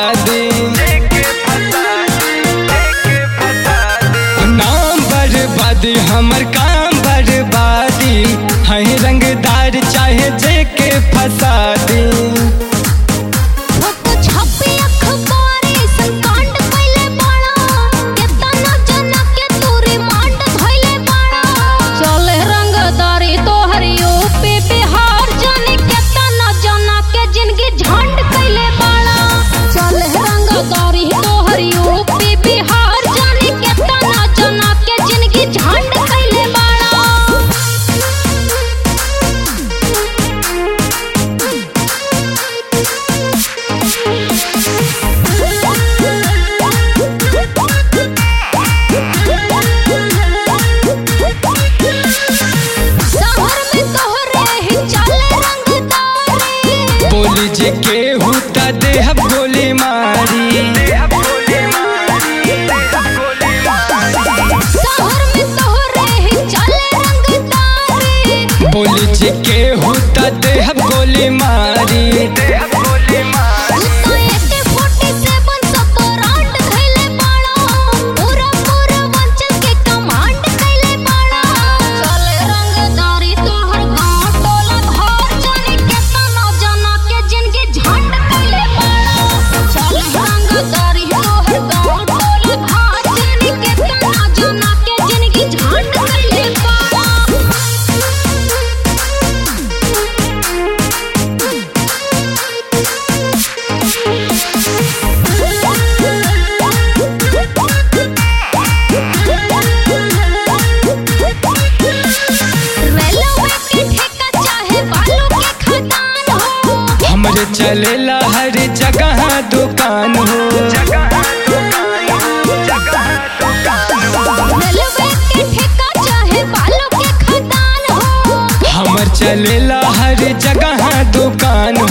दी नाम बर्बादी हमर काम बर्बादी है रंगदार चाहे जेके फसा दी फोटो छपे अखबारे संकांड कइले बाड़ा केतना जना के तू रिमांड धइले बाड़ा चले रंगदारी तोहर यूपी बिहार जाने केतना जना के जिंदगी झंड कइले बाड़ा चले रंगदारी तोहर यूपी बिहार जाने केतना जना के जिंदगी झंड कइले बाड़ा शहर में तोहरे ही चले रंगदारी बोली जे के हुता देहब गोली मारी शहर में तोहरे ही चले रंगदारी बोली जे के हुता देहब गोली मारी तो एके फोर्टी सेवन सब ब्रांड धइले बाड़ा पूरा पूरा वंचल के कमांड कइले बाड़ा चले रंगदारी तोहर गांव टोला घर जाने केतना जना के जिंदगी झंड कइले बाड़ा चले रंगदारी तोहर गांव टोला घर जाने केतना जना के जिंदगी झंड कइले बाड़ा रेलवे के ठेका चाहे बालू के खदान हो हमरे चलेला हर जगह दुकान हो रेलवे के ठेका चाहे बालू के खदान हो हमर चलेला हर जगह दुकान